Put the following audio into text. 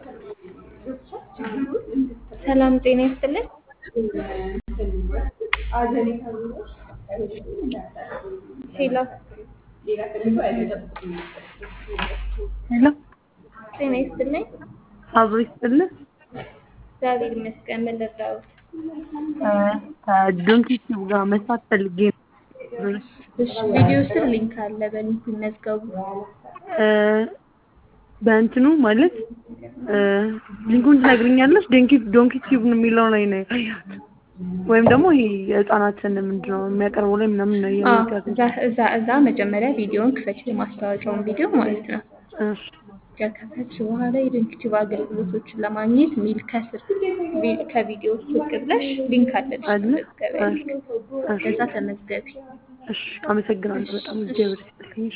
ሰላም ጤና ይስጥልን። ሄሎ ሄሎ ጤና ይስጥልኝ። አብሮ ይስጥልን። እግዚአብሔር ይመስገን። ምን ልርዳዎት? ከዶንኪ ቲዩብ ጋር መስራት ፈልጌ ነው። እሺ ቪዲዮ ስር ሊንክ አለ፣ በሊንኩ ይመዝገቡ። እ፣ በእንትኑ ማለት እ፣ ሊንኩን ትነግሪኛለሽ? ዶንኪ ዶንኪ ቲዩብ ነው የሚለው ላይ ነው ያየሁት። ወይም ደግሞ ይሄ የህፃናትን ምንድን ነው የሚያቀርበው ላይ ምናምን ነው አዎ፣ የሚያቀርበው። እዛ እዛ እዛ መጀመሪያ ቪዲዮውን ክፈች፣ የማስታወቂያውን ቪዲዮ ማለት ነው። እሺ ከከፈትሽ በኋላ የዶንኪ ቲዩብ አገልግሎቶችን ለማግኘት ሚል ከስር ቪ- ከቪዲዮ ዝቅ ብለሽ ሊንክ አለልሽ፣ አለ? መመዝገቢያ ሊንክ። እሺ ከዛ ተመዝገቢ። እሺ፣ አመሰግናለሁ በጣም እግዚአብሔር ይስጥልኝ።